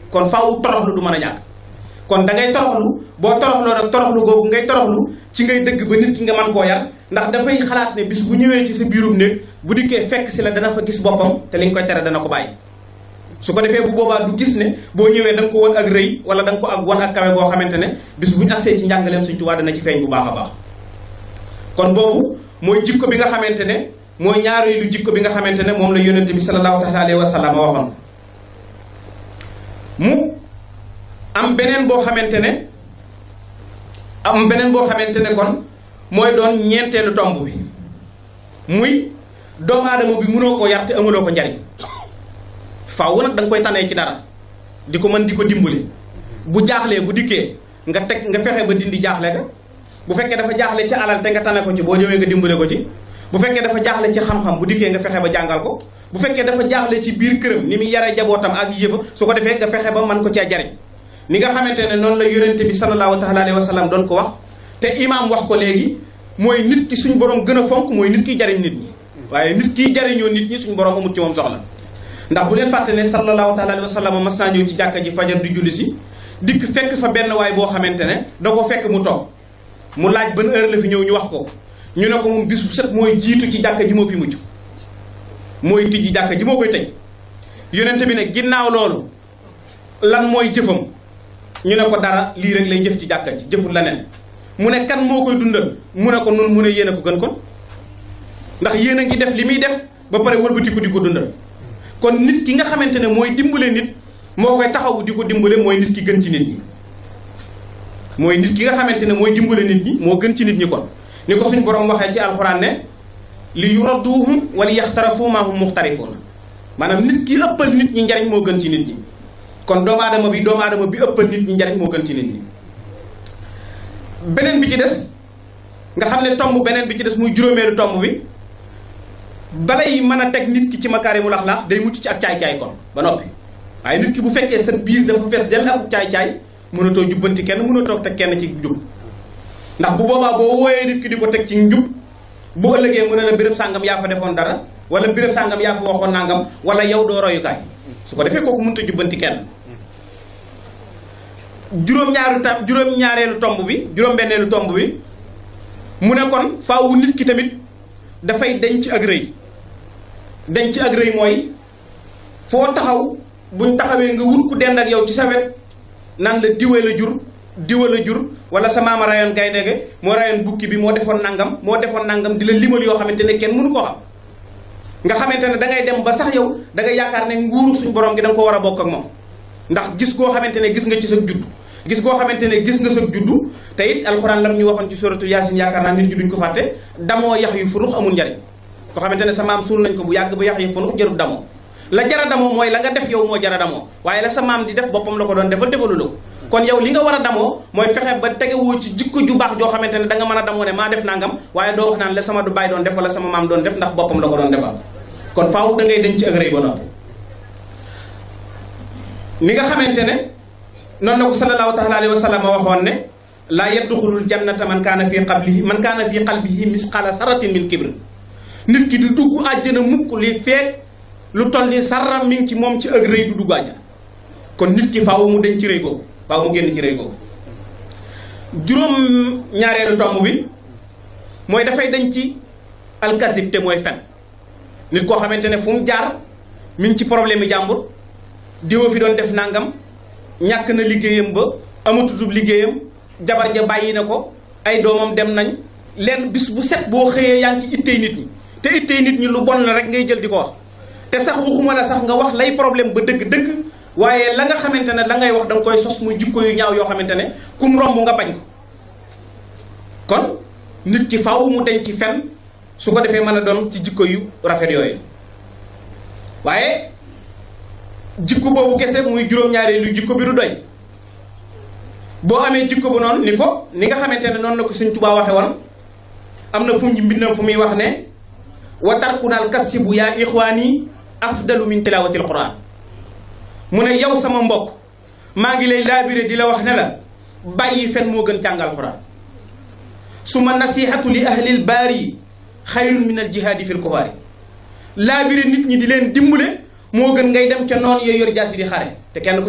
kon faaw toroxlu du mën a ñàkk kon da ngay toroxlu boo toroxloo rek toroxlu googu ngay toroxlu ci ngay dëgg ba nit ki nga mën koo yar ndax dafay xalaat ne bis bu ñëwee ci sa biirum néeg bu dikkee fekk si la dana fa gis boppam te li nga koy tere dana ko bàyyi su ko defee bu boobaa du gis ne boo ñëwee da nga ko won ak rëy wala da nga ko ak wan ak kawe goo xamante ne bis bu ñu agsee ci njàngaleem Sëñ Tuubaa dana ci feeñ bu baax a baax kon boobu mooy jikko bi nga xamante ne mooy ñaareelu jikko bi nga xamante ne moom la yonente bi sallallahu taala alayhi wa sallam waxoon mu am beneen boo xamante ne am beneen boo xamante ne kon mooy doon ñeenteelu tomb bi muy doomu aadama bi mënoo koo yar te amuloo ko njariñ faaw nag da nga koy tanee ci dara di ko mën di ko dimbali bu jaaxlee bu dikkee nga teg nga fexe ba dindi jaaxle ka bu fekkee dafa jaaxle ci alal te nga tane ko ci boo ñëwee nga dimbale ko ci bu fekkee dafa jaaxle ci xam-xam bu dikkee nga fexe ba jàngal ko bu fekkee dafa jaaxle ci biir këram ni muy yare jabootam ak yëfa su ko defee nga fexe ba mën ko cee jariñ ni nga xamante ne noonu la yonente bi sallallahu taala alayhi wa sallam doon ko wax te imaam wax ko léegi mooy nit ki suñ borom gën a fonk mooy nit kiy jariñ nit ñi waaye nit kiy jariñoo nit ñi suñ borom amut ci moom soxla ndax bu leen fàtte ne sallallahu taala alayhi wa sallam mas naa ñëw ci jàkka ji fajar di julli si dikk fekk fa benn waay boo xamante ne da ko fekk mu toog mu laaj ban heure la fi ñëw ñu wax ko ñu ne ko moom bis bu set mooy jiitu ci jàkka ji moo fi mucc mooy tijji jàkka ji moo koy tëj yonente bi ne ginnaaw loolu lan mooy jëfam ñu ne ko dara lii rek lay jëf ci jàkka ji jëful leneen mu ne kan moo koy dundal mu ne ko nun mu ne yéen a ko gën kon ndax yéen a ngi def li muy def ba pare wëlbatiku di ko dundal kon nit ki nga xamante ne mooy dimbale nit moo koy taxawu di ko dimbale mooy nit ki gën ci nit ñi mooy nit ki nga xamante ne mooy dimbale nit ñi moo gën ci nit ñi kon ni ko suñ borom waxee ci alxuraan ne li yuradduhum wala yaxtarafu ma hum muxtarifuuna maanaam nit ki ëppal nit ñi njariñ moo gën ci nit ñi kon doomu aadama bi doomu aadama bi ëppal nit ñi njariñ moo gën ci nit ñi beneen bi ci des nga xam ne tomb beneen bi ci des muy juróomeelu tomb bi balay mën a teg nit ki ci makaarimul axlaaq day mucc ci ak caay-caay kon ba noppi waaye nit ki bu fekkee sa biir dafa fees dell ak caay-caay mënatoo jubbanti kenn mënatoo teg kenn ci njub ndax bu boobaa boo wooyee nit ki di ko teg ci njub bu ëllëgee mu ne la béréb sàngam yaa fa defoon dara wala béréb sàngam yaa fa waxoon nangam wala yow doo royukaay su ko defee kooku mënut a jubbanti kenn juróom-ñaaru tam juróom-ñaareelu tomb bi juróom-benneelu tomb bi mu ne kon faawu nit ki tamit dafay denc ak rëy denc ak rëy mooy foo taxaw buñ taxawee nga wut ku dend ak yow ci sa wet nan la diwe la jur diwa la jur wala sa maama rayoon gaynde ge moo rayoon bukki bi moo defoon nangam moo defoon nangam di la limal yoo xamante ne kenn mënu koo xam nga xamante ne da ngay dem ba sax yow da ngay yaakaar ne nguuru suñu borom gi da nga ko war a bokk ak moom ndax gis goo xamante ne gis nga ci sa juddu gis goo xamante ne gis nga sa juddu te it alxuraan lam ñu waxoon ci suratu yaasin yaakaar naa nit ñi duñ ko fàtte damoo yax yu furux amul njariñ ko xamante ne sa maam suul nañ ko bu yàgg ba yax yu furux jarut damoo la jara damoo mooy la nga def yow moo jara damoo waaye la sa maam di def boppam la ko doon defal defalu la ko kon yow li nga war a damoo mooy fexe ba tegewoo ci jikko ju baax joo xamante ne da nga mën a damoo ne maa def nangam waaye doo wax naan la sama du baay doon def wala sama maam doon def ndax boppam la ko doon defal kon faaw da ngay denc ci ak rëy ba noppi ni nga xamante ne noonu la ko sallallahu taala alayhi wa sallam waxoon ne laa yadxulul jannata man kaana fii qablihi man kaana fii qalbihi misqaala saratin min kibr nit ki du dugg àjjana mukk li feek lu toll ni sarra mi ngi ci moom ci ak rëy du dugg àjjana kon nit ki faaw mu denc ci rëy googu faaw mu génn ci rëy googu juróom ñaareelu tomb bi mooy dafay dañ ci alkasib te mooy fen nit koo xamante ne fu mu jaar mi ngi ci problème yi jàmbur diwa fi doon def nangam ñàkk na liggéeyam ba amatutub liggéeyam jabar ja bàyyi na ko ay doomam dem nañ leen bis bu set boo xëyee yaa ngi ci ittey nit ñi te ittey nit ñi lu bon la rek ngay jël di ko wax te sax waxuma la sax nga wax lay problème ba dëgg-dëgg waaye la nga xamante ne la ngay wax da nga koy sos muy jikko yu ñaaw yoo xamante ne kum romb nga bañ ko kon nit ki faaw mu denc ci fen su ko defee mën a doon ci jikko yu rafet yooyu waaye jikko boobu kese muy juróom-ñaari lu jikko bi du doy boo amee jikko bu noonu ni ko ni nga xamante ne noonu la ko Sëñ Tuubaa waxe woon am na fu mu mbindam fu muy wax ne wa tarkunaal kasibu yaa ixwaani afdalu min tilawatil quran mu ne yow sama mbokk maa ngi lay laabire di la wax ne la bàyyi fen moo gën jàngal quran suma nasihatu li ahlil baari xayrun min al jihaadi fil kufaari laabire nit ñi di leen dimbale moo gën ngay dem ca noon yooyu yor jaasi di xare te kenn ku